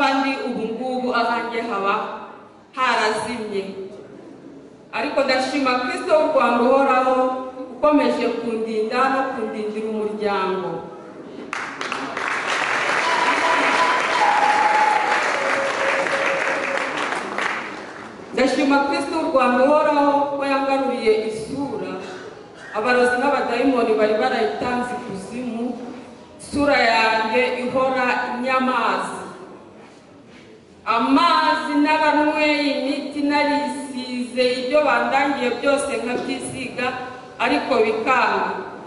kandi ubu ngubu ahanjye haba harazimye ariko ndashima kirisito w'u rwanda uhoraho ukomeje kundinda no kundindira umuryango ndashima kirisito w'u rwanda uhoraho ko yangaruye isura abarozi n'abadayimoni bari barayitanze ikuzimu isura yanjye ihora inyamazi amazi n'abanyweye imiti narisize ibyo bandangiye byose nkabyisiga ariko bikanga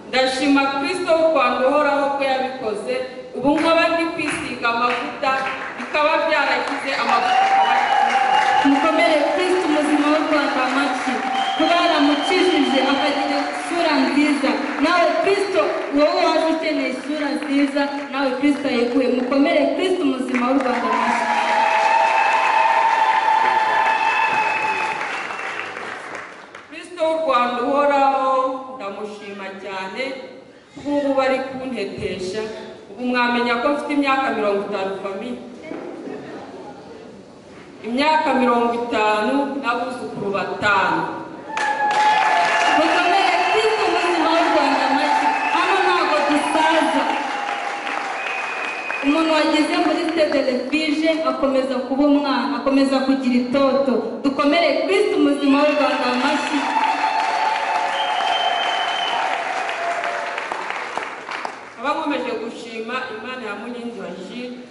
ndashima kirisito w'u rwanda uhoraho ko yabikoze ubu nkaba ndi kwisiga amavuta bikaba byaragize amavuta mukomere kristo umuzima w'u rwanda amashyi kuba yaramucishije akagira isura nziza nawe kristo wowe waje ukeneye isura nziza nawe kristo yeguye mukomere kristo umuzima w'u rwanda amashyi kirisito w'u rwanda uhoraho ndamushima cyane nk'ubu bari kuntetesha ubu mwamenya ko mfite imyaka mirongo itanu famiye imyaka mirongo itanu n'abuzukuru batanu mukomere kristo umuzima w'u rwanda amashyi hano ntabwo dusaza umuntu wageze muri televiziyo akomeza kuba umwana akomeza kugira itoto dukomere kristo umuzima w'u rwanda amashyi nkaba nkomeje gushima imana ya munyinjira jiri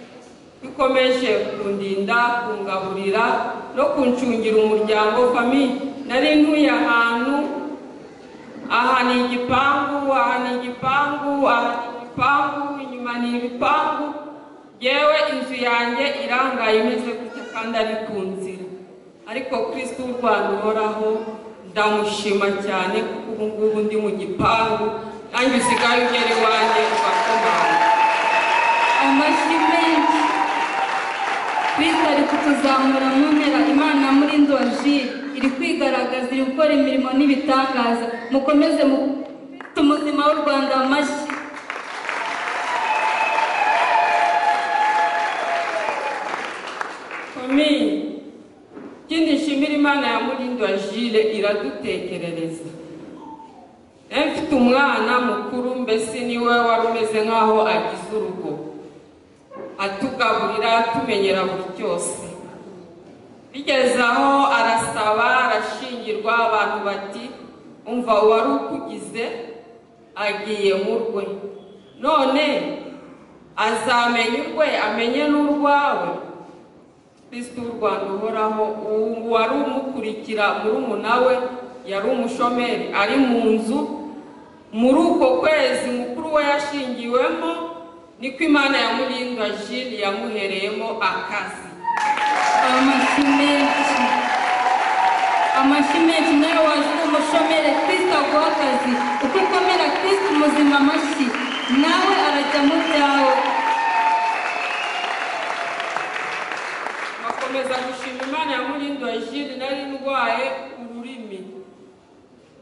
ikomeje kundinda kungaburira no kuncungira umuryango famiye nari ntuye ahantu aha ni igipangu aha ni igipangu aha ni igipangu inyuma ni ibipangu yewe inzu yanjye irangaye imeze gutya kandi ari ku nzira ariko kirisito w'u rwanda uhoraho ndamushima cyane kuko ubu ngubu ndi mu gipangu nanjye usigaye ugera iwanjye ugakomanga amashyi menshi kristo ari kutuzamura mu mpera imana muri ndoji iri kwigaragaza iri gukora imirimo n'ibitangaza mukomeze mu Kristo umuzima w'u rwanda amashyi Famille, ikindi nshimira imana ya Mulindo Agile iradutekerereza. Eh, Mfite umwana mukuru mbese niwe wari umeze nk'aho agize urugo. Atugaburira atumenyera buri cyose. Bigeze aho arasaba arashingirwa abantu bati umva uwari ukugize agiye mu rwe. None azamenya urwe amenye n'urwawe kristo w'u rwanda uhoraho ubu wari umukurikira murumuna we yari umushomeri ari mu nzu muri uko kwezi mukuru we yashingiwemo niko imana yamurinda jiri yamuhereyemo akazi amashyi menshi amashyi menshi nawe waje uri umushomere kristo aguha akazi uko ukomera kristo umuzima amashyi nawe arajya mu byawe bakomeza gushima imana yamurinda jiri nari ndwaye ururimi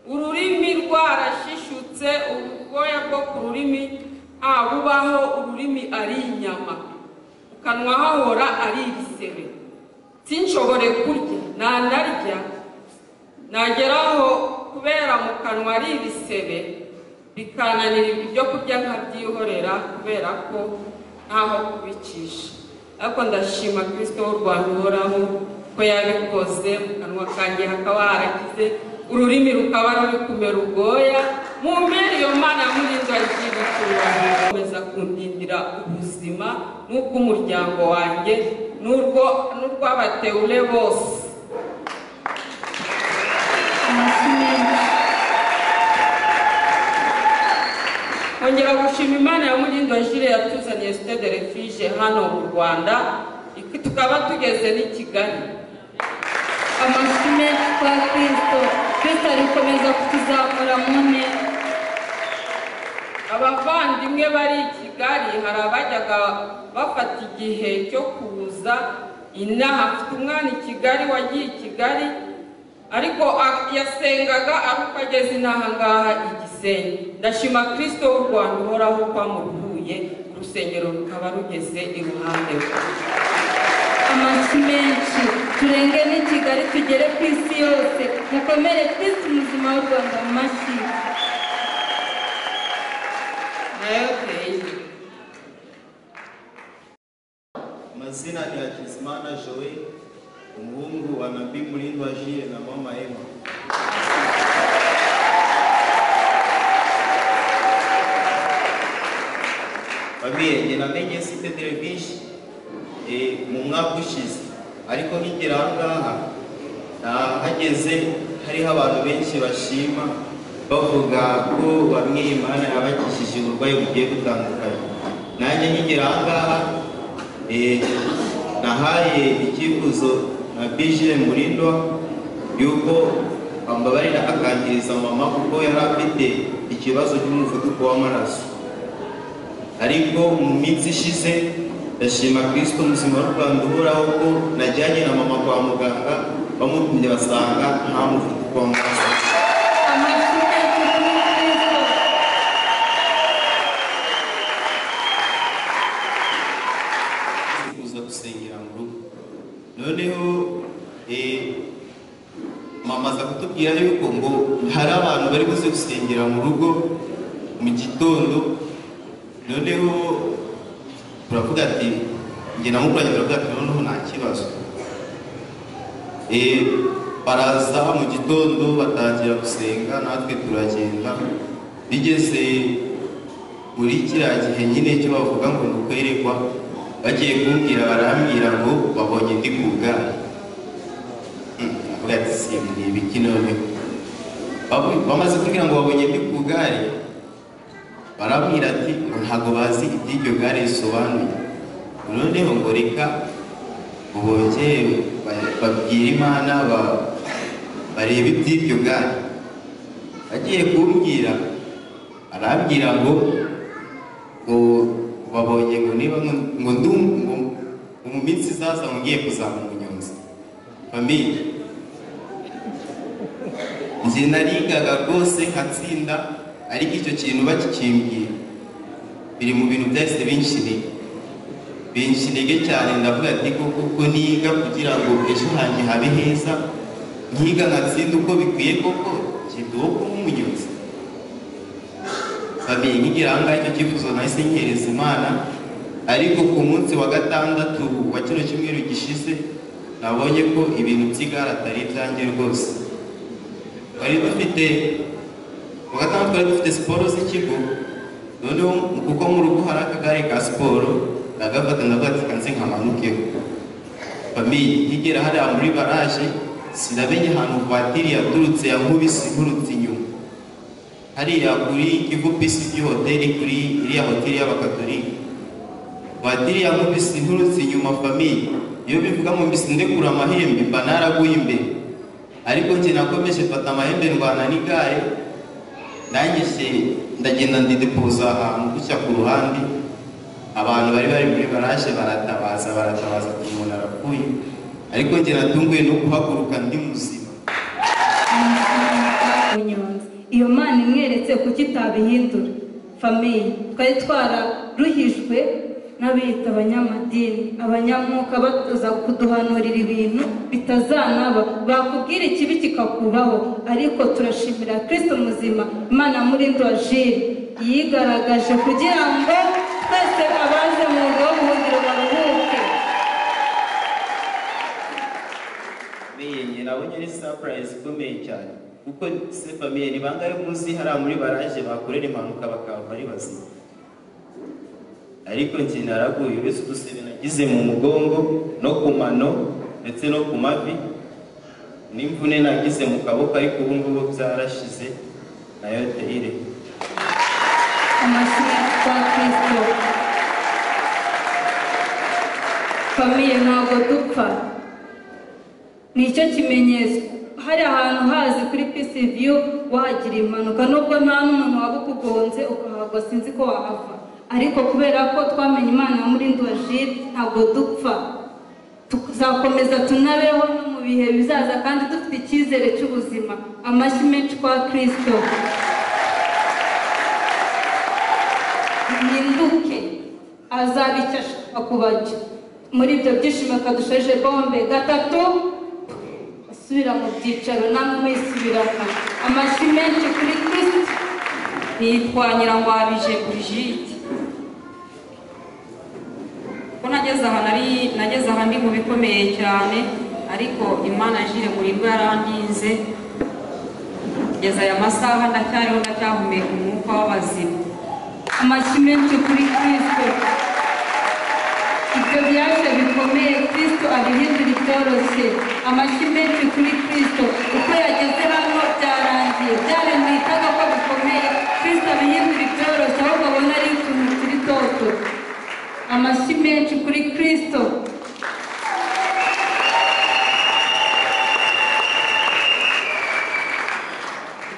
ururimi rwarashishutse ubwoya bwo ku rurimi ntabubaho ururimi ari inyama mu kanwa hahora ari ibisebe sinshobore kurya ntanarya nageraho kubera mu kanwa ari ibisebe bikananira ibyo kurya nkabyihorera kubera ko ntaho kubicisha ariko ndashima kirisito w'u rwanda uhoraho ko yabikoze mu kanwa kanjye hakaba haragize ururimi rukaba ruri kumera ubwoya mu mpera iyo mana murinda ry'ibitungano komeza kundindira ubuzima n'ubwo umuryango wanjye n'urwo n'urw'abatewure bose amashyi menshi kongera gushima imana ya mugindo jire yatuzaniye sitade refije hano mu rwanda ik- tukaba tugeze n'i kigali amashyi menshi kwa kristo kristo ari gukomeza kutuzamura mu ntera abavandimwe bari i kigali hari abajyaga bafata igihe cyo kuza inaha afite umwana i kigali wagiye i kigali ariko a- yasengaga ari uko ageze inaha ngaha i gisenyi ndashima kirisito w'u rwanda uhoraho ko amuruhuye urusengero rukaba rugeze iruhande rwe amashyi menshi turenge n'i kigali tugere ku isi yose mukomere kristo umuzima w'u rwanda mu mashyi Okay. Mazina ni Hakizimana Joel, umuhungu wa Nabii Mulindwa Jules na mama Emma. Famiye njye namenye si Pedro Bishi eh, mu mwaka ushize ariko nkigera aha ngaha nahageze hariho abantu benshi bashima bavuga ko bamwe Imana yabakishije uburwayi bugiye butandukanye nanjye nkigera aha ngaha Eh, nahaye icyifuzo na bije murindwa yuko ambabarira akangiriza mama kuko yari afite ikibazo cy'umuvuduko w'amaraso ariko mu minsi ishize ndashima kirisito muzima w'u rwanda uhoraho ko najyanye na mama kwa muganga bamupimye basanga nta muvuduko w'amaraso amashyi menshi kuri kristo kuza gusengera mu rugo noneho eh, mama aza kutubwira yuko ngo hari abantu bari buze gusengera mu rugo mu gitondo noneho turavuga ati njye na mukuranye turavuga ati noneho nta kibazo Eh, baraza mu gitondo batangira gusenga natwe turagenda bigeze muri kiriya gihe nyine cyo bavuga ngo ni ukwerekwa bagiye kumbwira barambwira ngo babonye ndi ku bwana ati simba ni ibiki none Babu- bamaze kugira ngo babonye ndi ku gare barambwira ati ngo ntabwo bazi iby'iryo gare risobanuye noneho ngo reka bongere ba- babwire imana ba- barebe iby'iryo gare agiye kumbwira arambwira ngo ngo babonye ngo niba nko- ngo ndum- ngo ngo mu minsi izaza ngo ngiye kuzaba umunyonzi famiye njye narigaga rwose nkatsinda ariko icyo kintu bakikimbwira biri mu bintu byahise binshiniga binshiniga cyane ndavuga ati koko ko niga kugira ngo ejo hanjye habe heza nkiga nkatsinda uko bikwiye koko njye ndi uwo kuba umunyonzi babiri nkigira aha ngaha icyo cyifuzo nahise nkereza imana ariko ku munsi wa gatandatu wa kino cyumweru gishize nabonye ko ibintu by'igare atari ibyanjye rwose twari dufite ku wa gatandatu twari dufite siporo z'ikigo noneho kuko mu rugo hari akagare ka siporo ndagafata ndavuga ati kanze nkamanukeho famiye nkigera hariya muri baraje sinamenye ahantu vatiri yaturutse yankubise inkurutse inyuma hariya kuri kivu pisi by'i hoteli kuri iriya hoteli y'abakatolika batiriya nkubisi inturutse inyuma famiye iyo bivuga ngo mbisi ndekura amahembe mba naraguye imbere ariko njye nakomeje mfata amahembe ndwana n'igare nangije ndagenda ndidepoza ahantu gutya ku ruhande abantu bari bari muri baraje baratabaza baratabaza ati umuntu arapfuye ariko njye natunguye no guhaguruka ndi muzima ubunyonzi iyo mana imweretse kuki itabihindura famiye twari twararuhijwe n'abiyita abanyamadini abanyamwuka batuza kuduhanurira ibintu bitazanaba bakubwira ikibi kikakubaho ariko turashimira kirisito muzima imana muri jire yigaragaje kugira ngo twese abaje mu mwuga w'ubuhungiro baruhuke famiye njye nabonye ari surprise ikomeye cyane kuko se famiye ni bangahe muzi hariya muri baraje bakorera impanuka bakaba ari bazima ariko njye naraguye uretse udusebe nagize mu mugongo no ku mano ndetse no ku mavi n'imvune nagize mu kaboko ariko ubu ngubu byarashize nayo teyire amashyi kwa kristo famiye ntabwo dupfa nicyo kimenyetso hari ahantu hazi kuri pisi viyu wahagira impanuka nubwo nta n'umuntu waba ukugonze ukahagwa sinzi ko wahava ariko kubera ko twamenye imana ya murindu wa jire ntabwo dupfa tuzakomeza tunabeho no mu bihe bizaza kandi dufite icyizere cy'ubuzima amashyi menshi kwa kristo muhinduke azaba icyo ashaka kubajya muri ibyo byishimo kadusheje bombe gatatu asubira mu byicaro namwe mwisubirana amashyi menshi kuri kirisiti nitwanyira ngo abije Brigitte ko nageze aha nari nageze aha ndi mu bikomeye cyane ariko imana jire murirwa yarandinze kugeza aya masaha ndacyariho ndacyahumeka umwuka w'abazima amashyi menshi kuri kirisito ibyo byaje bikomeye kirisito abihindura ibyoroshye amashyi menshi kuri kirisito uko yageze hano byarangiye byari mu itaga ko bikomeye kirisito abihindura ibyoroshye ahubwo abona ari utuntu turi toto amashyi menshi kuri kirisito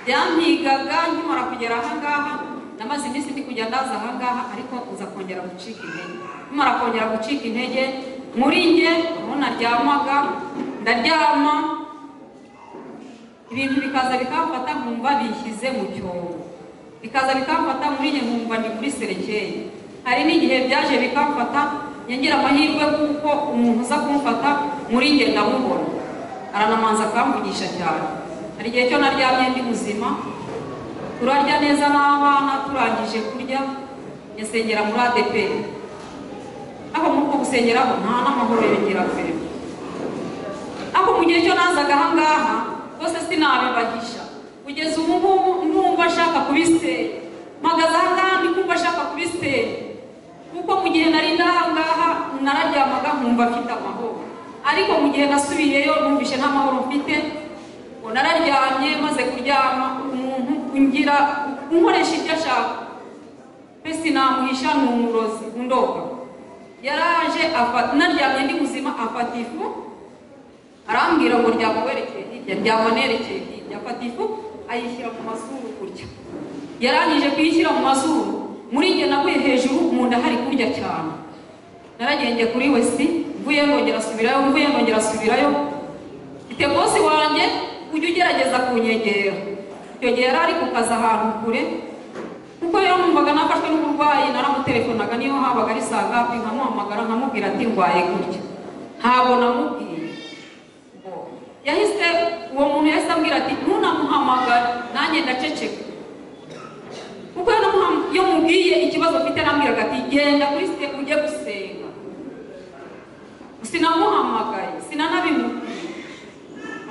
byampigaga nkimara kugera ahangaha namaze iminsi ndi kujya ndaza ahangaha ariko uza kongera gucika intege nkimara kongera gucika intege muri njye aho naryamaga ndaryama ibintu bikaza bikamfata nkumva bishyize mu cyobo bikaza bikamfata muri njye nkumva ni kuri serekeye hari n'igihe byaje bikamfata nyagira amahirwe kuko umuntu uza kumfata muri njye ndamubona aranamanza akamvugisha cyane hari igihe cyo naryamye ndi muzima turarya neza n'abana turangije kurya nyasengera muri ADP aho muri uko gusengeraho nta n'amahoro yongera kure ariko mu gihe cyo nazaga ahangaha bose sinabibagisha kugeza ubu ngubu numva ashaka kubisenya mpagaze ahangaha ndi kumva ashaka kubisenya kuko mu gihe nari ndahangaha nararyamaga nkumva mfite amahoro ariko mu gihe nasubiyeyo numvishe nta mahoro mfite ngo nararyamye maze kuryama umuntu ungira unkoresha ibyo ashaka mbese namuhisha ni umurozi undoga yaraje afata naryamye ndi muzima afata ifu arambwira ngo ryama werekeye hirya ryama nerekeye hirya afata ifu ayishyira mu mazuru kurya yarangije kuyishyira mu mazuru muri njye naguye hejuru mu nda hari kurya cyane naragenje kuri wesi mvuye nongera asubirayo mvuye nongera asubirayo mfite bosi wanjye ujya ugerageza kunyegera icyo gihe yari ari ku kazi ahantu kure kuko rero numvaga nafashwe n'uburwayi naramutelefonaga niyo habaga ari saa ngapi nkamuhamagara nkamubwira ati ndwaye gutya ntabwo namubwiye yahise uwo muntu yahise ambwira ati ntunamuhamagare nanjye ndaceceka kuko iyo namuham- iyo mubwiye ikibazo mfite nambwiraga ati genda kuri sitepu ujye gusenga sinamuhamagaye sinanabimubwiye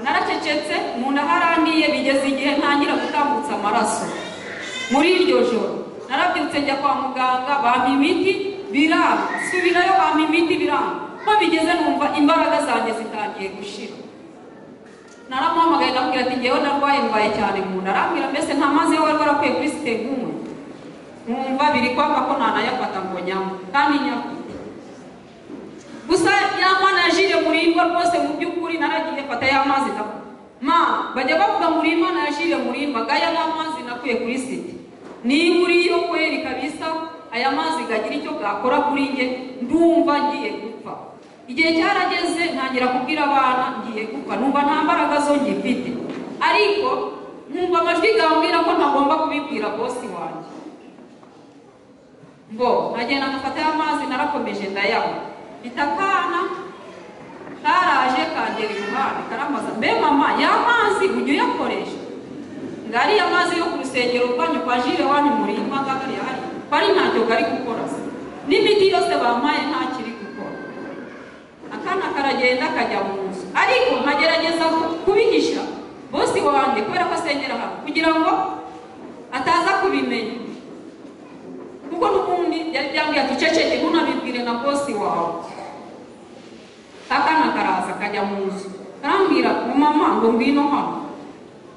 naracecetse mu nda harangiye bigeze igihe ntangira gutambutsa amaraso muri iryo joro narabyutse njya kwa muganga bampa imiti biranga subirayo bampa imiti biranga ko bigeze numva imbaraga zanjye zitangiye gushira naramuhamagaye ndamubwira ati ngewe ndarwaye ndwaye cyane mu nda arambwira mbese nta mazi yo wari warakwiye kuri siteguwe nkumva biri kwaka ko ntanayafata ngo nyanywe kandi nyafite gusa ya mana yajije murindwa rwose mu by'ukuri naragiye fata ya mazi nakuye ma bajya bavuga muri imana yajije murindwa ngo aya ni amazi nakuye kuri siti niba uriyo kweri kabisa aya mazi gagira icyo gakora kuri njye ndumva ngiye gupfa igihe cyarageze ntangira kubwira abana ngiye gupfa numva nta mbaraga zo ngifite ariko nkumva amajwi gambwira ko ntagomba kubibwira bosi wanjye ngo nkagenda ngafata y'amazi narakomeje ndayanywa mpita akana karaje kagera iruhande karambaza mbe mama ya mazi ujya uyakoresha ngo ariya mazi yo ku rusengero rwanyu kwa jire wanyu muri impanga kariya hari bari ntacyo kari gukora se n'imiti yose bampaye nta kiri gukora akana karagenda kajya mu nzu ariko nkagerageza ku- kubihisha bosi wanjye kubera ko asengera hano kugira ngo ataza kubimenya kuko n'ubundi yari byambwiye duceceke ntunabibwire na bosi wawe akana karaza kajya mu nzu karambwira ngo mama ngo ngwino hano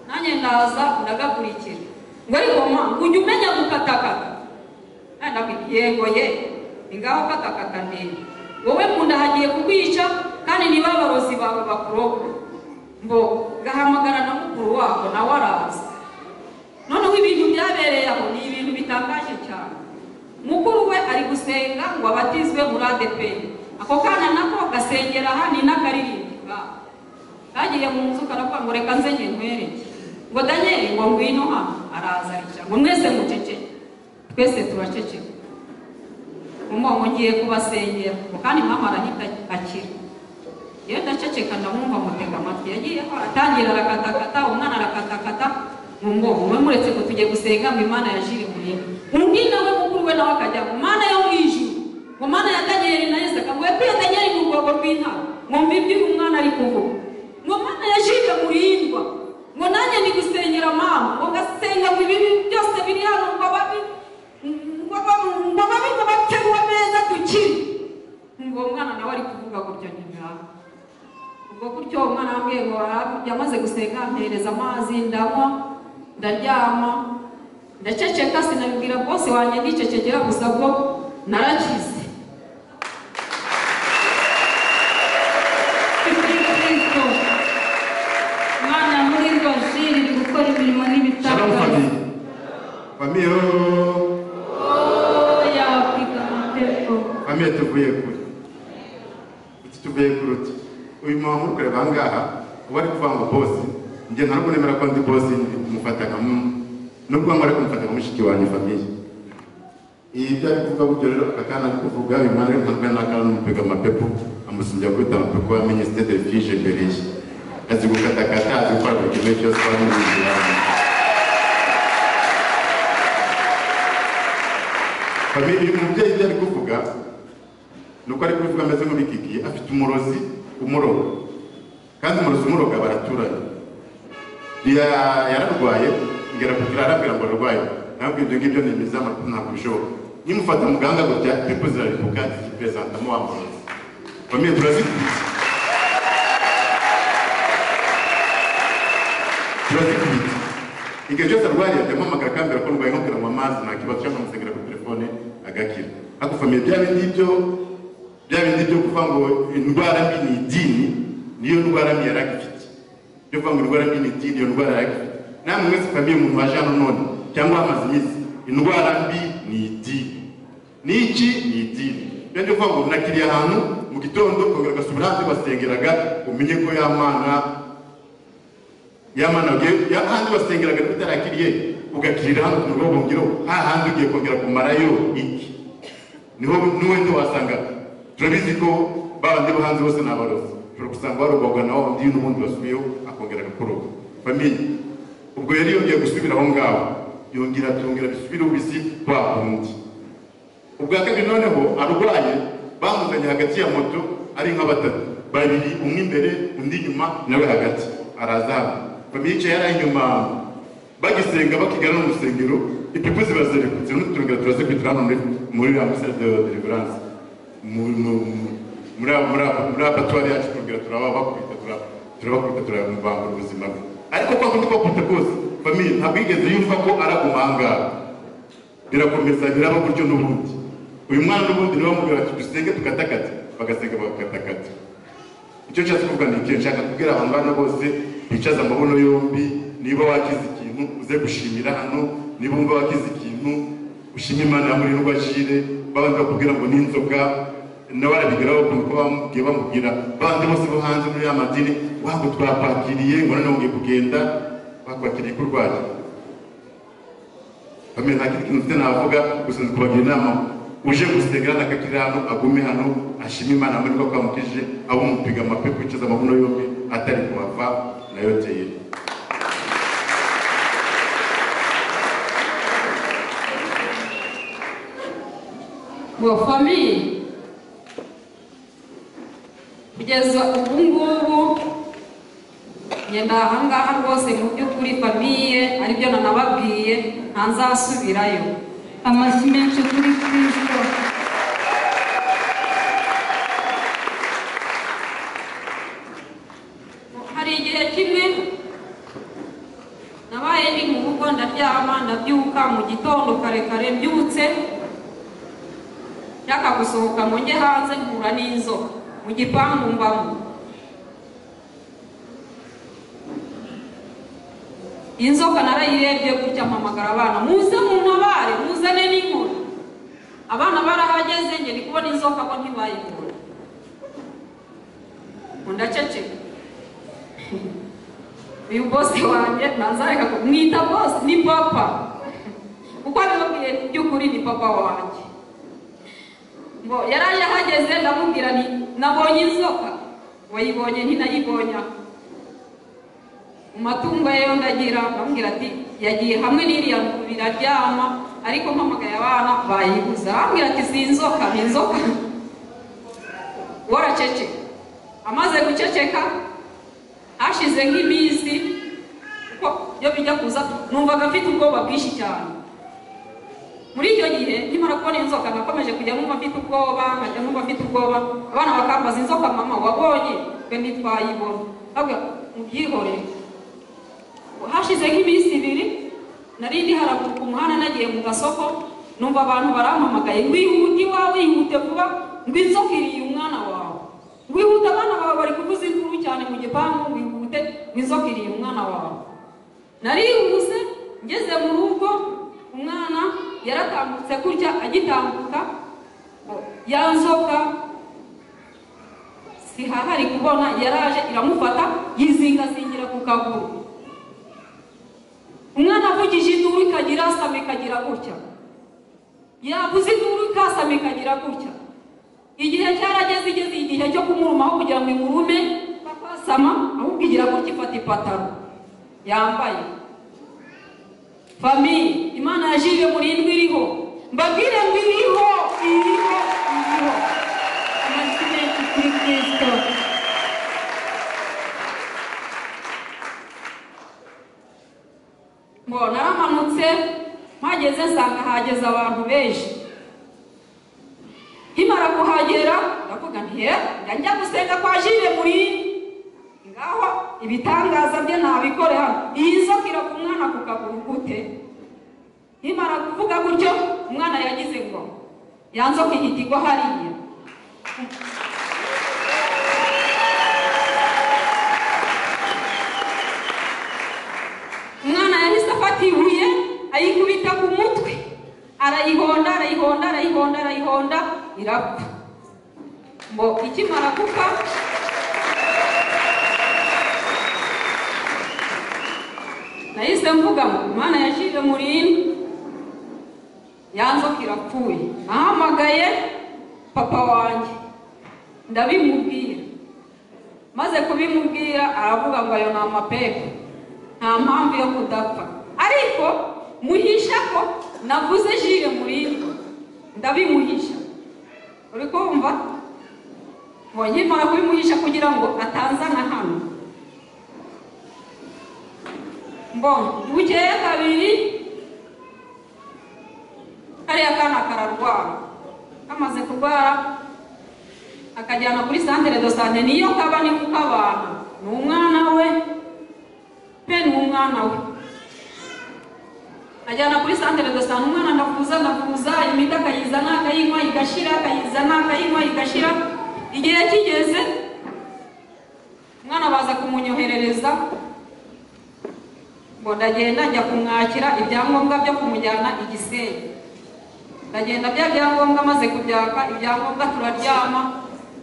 nanjye ndaza ndagakurikira ngo ariko ma ngo ujye umenya gukatakata nawe ndabwira yego ye ni ngaho katakata ndende wowe mu nda hagiye kukwica kandi niba abarozi bawe bakuroga ngo gahamagara na mukuru wako nawe araza noneho ibintu byabereye aho ni ibintu bitangaje cyane mukuru we ari gusenga ngo abatizwe muri ADP ako kana nako gasengera aha ni n'akaririmbi ngaho. kagiye mu nzu karavuga ngo reka nze njye nkwereke ngo daniel ngo ngwino hano araza aricara ngo mwese muceceke twese turaceceka umumama ngiye kubasengera kandi mama arahita akira iyo ndaceceka ndamwumva mutega amatwi yagiyeho atangira arakatakata umwana arakatakata mu mwobo umwe muretse ko tugiye gusenga mu imana ya jiri muhira undi nawe mukuru we nawe akajya mu mana yo mu ijuru mu mana ya danyeli na yesu akavuga ko iyo danyeli mu rwobo rw'intare mwumva ibyo uyu mwana ari kuvuga ngo mana ya jiri murindwa ngo nanjye ni gusengera mama ngo ngasenga ngo ibibi byose biri hano ngo babi ngo babi ngo babi ngo baterwe neza dukire ngo uwo mwana nawe ari kuvuga gutyo ntibiraba ubwo gutyo umwana wambwiye ngo yamaze gusenga ampereza amazi ndanywa ndaryama ndaceceka sinabibwira bwose wanjye ndicecekera gusa bwo narakize Kristo Imana muri ngo Jiri iri gukora imirimo Shalom n'ibitangaza famille. Famille, oh, oya wapiga amategeko famille tuvuye kure. Iki tuvuye kure uti. Uyu mama muri kureba aha ngaha, uba ari kuvuga ngo bosi, njye ntabwo nemera ko ndi bosi ndi kumufata nka muntu. Nubwo ngo ari kumufata nka mushiki wanjye famille. Iyi byo ari kuvuga buryo rero aka kana ari kuvuga uyu mwana w'intambwe n'akana n'umupiga amapepo amusimbya gukubita amapepo wa minisiteri de fije imbere ye. Azi gukatakata, azi gukora buri kimwe cyose wari uri Famille, uyu mubyeyi ibyo ari kuvuga ni uko ari kubivuga ameze nk'ubikikiye afite umurozi umuroga kandi umurozi umuroga baraturanye Ya- yararwaye ngera kugira arabwira ngo ararwaye ntabwo ibyo ngibyo ni imizi y'amakuru ntabwo bishoboka nimufata muganga gutya pepo ziraripuka zikiperezantamo wa murozi famille turazikurikiye turazikurikiye igihe cyose arwariye ajya amuhamagara akambwira ko arwaye nkubwira ngo amazi nta kibazo cyangwa amusengera kuri telefone agakira ariko famiye bya bindi byo bya bindi byo kuvuga ngo indwara mbi ni idini niyo ndwara mbi yari agifite byo kuvuga ngo indwara mbi ni idini iyo ndwara yari agifite namwe mwese famiye umuntu waje hano none cyangwa hamaze iminsi indwara mbi ni idini n'iki ni idini rero ni ukuvuga ngo nakiriye ahantu mu gitondo ukongera ugasubira hanze basengeraga umenye ko ya mana yamanaga ya handi basengeraga utarakiriye ugakirira hano ku murwa bongero ha handi ugiye kongera kumarayo iki niho niwe ndi wasanga turabizi ko babandi bo hanze bose ni abarozi ushobora gusanga warogwaga nawe undi n'ubundi wasubiyeho akongera agakoroga famiye ubwo yari yongeye gusubira aho ngaho yongera tuyongera bisubire ubisi kwa kundi ubwa kabiri noneho arwaye bamuzanye hagati ya moto ari nka batatu babiri umwe imbere undi inyuma nawe hagati arazamu famiye yicaye yari ari inyuma bagisenga bakigana no mu rusengero ipipu ziba zirikutse n'uturengero turazikubitira hano muri muri la misa de deliverance Mu- mu- mu- muri abo- muri abo- muri abatwari yacu turengero turabakubita turabakubita turabambura ubuzima bwe ariko kwa kundi kwakubita kose famiye ntabwo yigeze yumva ko araguma aha ngaha birakomeza biraba gutyo n'ubundi uyu mwana n'ubundi niwe wamubwira ati dusenge tukatakata bagasenga bakatakata icyo nshatse kuvuga ni ikintu nshaka kubwira abantu bana bose bicaza amabuno yombi niba wakize ikintu uze gushimira hano niba wumva wakize ikintu ushime imana ya murindwa jire babandi bakubwira ngo ni inzoga n'abarabigeraho ukuntu ko bamubwiye bamubwira bandi bose bo hanze muri ya madini wago twakwakiriye ngo noneho ngiye kugenda bakwakiriye ko urwaye bamenya nta kindi kintu mfite navuga gusa ndi kubagira inama uje gusenga hano akakiri hano agume hano ashime imana muri ko kwamukije abo mupiga amapepo yicaza amabuno yombi atari kuhava nayo teye ngo famiye kugeza ubu ngubu ngenda ahangaha rwose mu by'ukuri famiye aribyo nanababwiye nta nzasubirayo amashyi menshi kuri Kristo hari igihe kimwe nabaye ndi mu rugo ndaryama ndabyuka mu gitondo kare kare mbyutse nshaka gusohoka ngo njye hanze mpura n'inzoka mu gipangu mbamo inzoka narayirebye gutya mpamagara abana muze muntabare muzane n'inkoni abana barahageze njye ndi kubona inzoka ko ntibayibona ngo ndaceceka uyu bose wanjye ntazareka kumwita bose ni papa kuko nababwiye mu by'ukuri ni papa wanjye ngo yaraje ahageze ndamubwira nti nabonye inzoka wayibonye ntinayibonye aho mu matungo ye ndagira ndamubwira ati yagiye hamwe n'iriya biraryama ariko mpamagaye abana bayibuza arambwira ati si inzoka ni inzoka waracece amaze guceceka hashize nk'iminsi kuko iyo bijya kuza numvaga mfite ubwoba bwinshi cyane muri icyo gihe nkimara kubona inzoka nakomeje kujya numva mfite ubwoba nkajya numva mfite ubwoba abana bakambaza inzoka mama wabonye twe ntitwayibona ntabwo mubyihorere hashize nk'iminsi ibiri nari ndi haraguru ku muhanda nagiye mu gasoko numva abantu barampamagaye wihute iwawe wihute vuba ngo inzoka iriye umwana wawe wihute abana bawe bari kuvuza induru cyane mu gipangu wihute ngo inzoka iriye umwana wawe narihuse ngeze mu rugo umwana yaratambutse gutya agitambuka ya nzoka sihahari kubona yaraje iramufata yizingazingira ku kaguru umwana avugije induru ikagira asama ikagira gutya yavuze induru ikasama ikagira gutya igihe cyarageze igeze igihe cyo kumurumaho kugira ngo imurume bakasama ahubwo igira gutya ifata ipataro yambaye famiye imana yajije muri indwi iriho mbabwire ngo iriho iriho iriho amashyi menshi kuri kristo ngo naramanutse mpageze nsanga hageze abantu benshi nkimara kuhagera ndavuga nti he njya gusenga kwa jire muri ngaho ibitangaza bye ntabikore hano iyi nzoka irava umwana ku kaguru gute nkimara kuvuga gutyo umwana yagize ngo ya nzoka ihita igwa hariya umwana yahise afata ibuye ayikubita ku mutwe arayihonda arayihonda arayihonda arayihonda irapfa ngo ikimara gupfa nahise mvuga ngo imana yashyize muri ino ya nzoka irapfuye nahamagaye papa wanjye ndabimubwira maze kubimubwira aravuga ngo ayo ni amapepe nta mpamvu yo kudapfa ariko muhisha ko navuze jire muri ino ndabimuhisha uri kumva ngo nkimara kubimuhisha kugira ngo atanzana hano mbona bukeye kabiri kariya kana kararwara kamaze kurwara akajyana kuri santere do sante niyo kaba ni kuko abantu ni umwana we pe ni umwana we ajyana kuri santere do sante umwana ndakuza ndakuza imiti akayizana akayinywa igashira akayizana akayinywa igashira igihe kigeze umwana baza kumunyoherereza ngo ndagenda njya kumwakira ibyangombwa byo kumujyana i gisenyi ndagenda bya byangombwa maze kubyaka ibyangombwa turaryama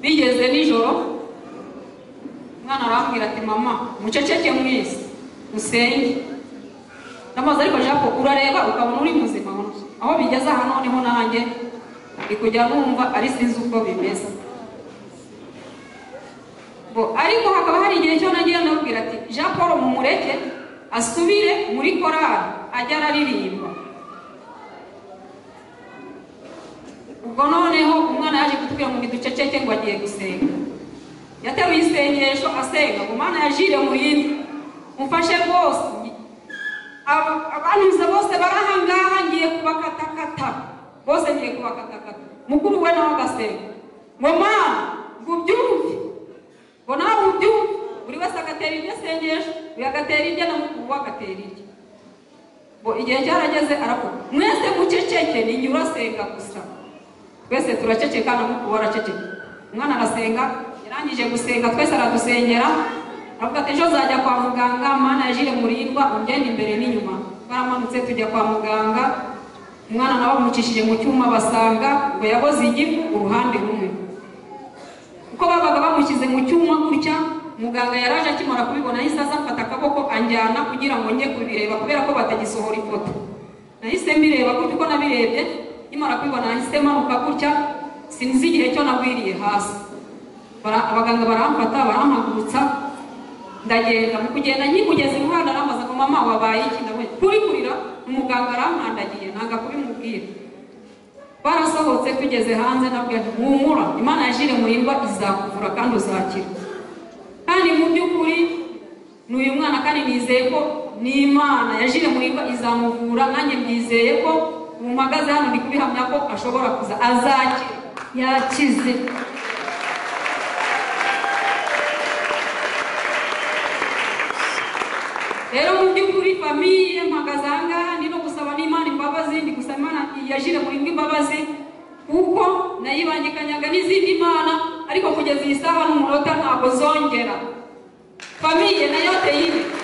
bigeze nijoro umwana arambwira ati mama muceceke mwese musenge ndamaze ariko japo urareba ukabona uri muzima aho bigeze aha noneho nanjye ndi kujya numva ari sinzi uko bimeze ngo ariko hakaba hari igihe cyo nagiye ndabwira ati jean paul mumureke asubire muri korari ajya araririmba ubwo noneho umwana yaje kutubwira ngo duceceke ngo agiye gusenga yateruye isengesho asenga ngo umwana yajire mu yindi mufashe rwose Aba- abanyuze bose bari aha ngaha ngiye kubakatakata bose ngiye kubakatakata mukuru we nawe agasenga ngo mwana ngo ubyumve ngo nawe ubyumve buri wese agatera iryo asengesha uyu agatera irye na mukuru we agatera irye ngo igihe cyarageze aravuga mwese muceceke ni njye urasenga gusa twese turaceceka na mukuru we araceceka umwana arasenga yarangije gusenga twese aradusengera aravuga ati ejo nzajya kwa muganga mwana yajire murindwa ungenda imbere n'inyuma twaramanutse tujya kwa muganga umwana nawe bamucishije mu cyuma basanga ngo yaboze igifu uruhande rumwe uko babaga bamushyize mu cyuma gutya muganga yaraje akimara kubibona yahise aza afata akaboko anjyana kugira ngo njye kubireba kubera ko batagisohora ifoto nahise mbireba gutya uko nabirebye nkimara kubibona nahise manuka gutya sinzi igihe cyo nagwiriye hasi Bara- abaganga baramfata barampagurutsa ndagenda mu kugenda nkikugeza iruhande aramaza ngo mama wabaye iki ndabona kuri kurira umuganga arankandagiye nanga kubimubwira barasohotse tugeze hanze nabwo humura imana yajire muhirwa izakuvura kandi uzakira kandi mu by'ukuri ni uyu mwana kandi nizeye ko ni imana yajire muhirwa izamuvura nanjye byizeye ko ubu mpagaze hano ndi kubihamya ko ashobora kuza azakira yakize rero mu by'ukuri famiye mpagaze aha ngaha ndi no gusaba n'imana imbabazi ndi gusaba imana yajire muhirwa imbabazi kuko nayibangikanyaga n'izindi mana ariko kugeza iyi saha n'umunota ntabwo zongera famiye nayo ateye imbere